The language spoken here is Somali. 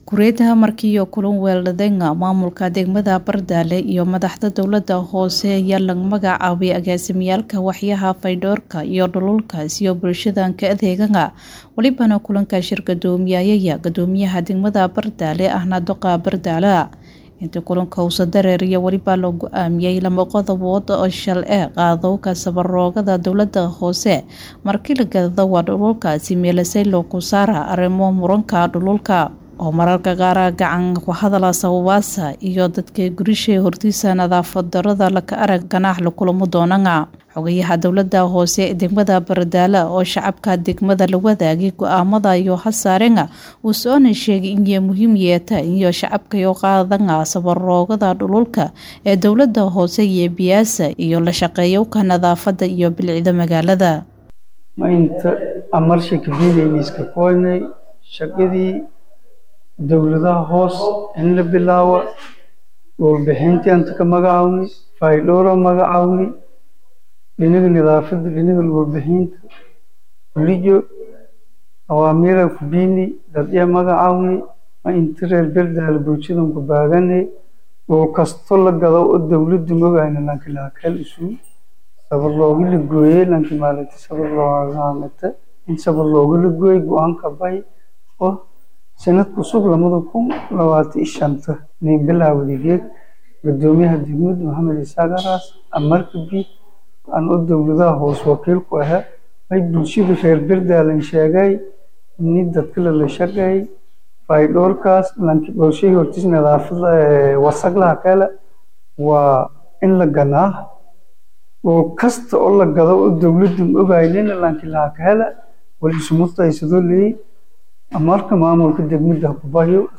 Kureetaha markii kulan weerarada maamulka degmada Bardaale iyo madaxda dowladda hoose ayaa laga magacaabay agaasimiyaalka waxyaha fayadhowrka iyo dhululka iyo bulshada ka adeegaya walibana kulanka shir gudoomiyaya gudoomiyaha degmada Bardaale ahna doqa Bardaale inta kulanka uu dareeriyo waliba loo go-aamiyey lama qodobood oo shal ee qaadowga sabaroogada dowladda hoose markii la gadado waa dhululkaasi meelasay loogu saara arrimo muranka dhululka oo mararka qaar gacan ku hadala sababaasa iyo dadka gurisha hortiisa nadaafad darada laka arag ganaax la kulamo doonana xogayaha dowladda hoose ee degmada Bardaale oo shacabka degmada la wadaagay go-aamada iyo hasaarenga uu soona sheegay inay muhiim yeeta iyo shacabka iyo qaadanga sabaroogada dhululka ee dowladda hoose iyo biyaasa iyo la shaqeeyowka nadaafada iyo bilicda magaalada ma inta amarshi kabiilayniska koynay shaqadii dowladaha hoos in la bilaawo warbixintii anta ka magacawnay faydhowra magacawnay dhinaga nadaafada dhinaga warbixinta kulijo awaamiira kubiini dadya magacawnay ma inta reer berdaale bulshadan ku baaganay oo kasto la gado oo dowladdu mogayna lanki laakal isu sabar looga la gooyey lanki maalinta sabar loogaamata in sabar looga la gooyey go-aanka bay oo sanad cusub lamada kun labaatan iyo shanta nin bilaawday geed gudoomiyaha degmada maxamed isaaq araas amarka bi aan u dowladaha hoos wakiil ku ahaa ay bulshada reer berdaalan sheegay ni dadka lala shaqeey faydhowrkaas lanki bulshahii hortiis nadaafada wasaqlaha kale waa in la ganaa oo kasta oo la gado oo dowladdu ogaynina lanki laha ka hela wal isumutaysado leey amarka maamulka degmada ku bayo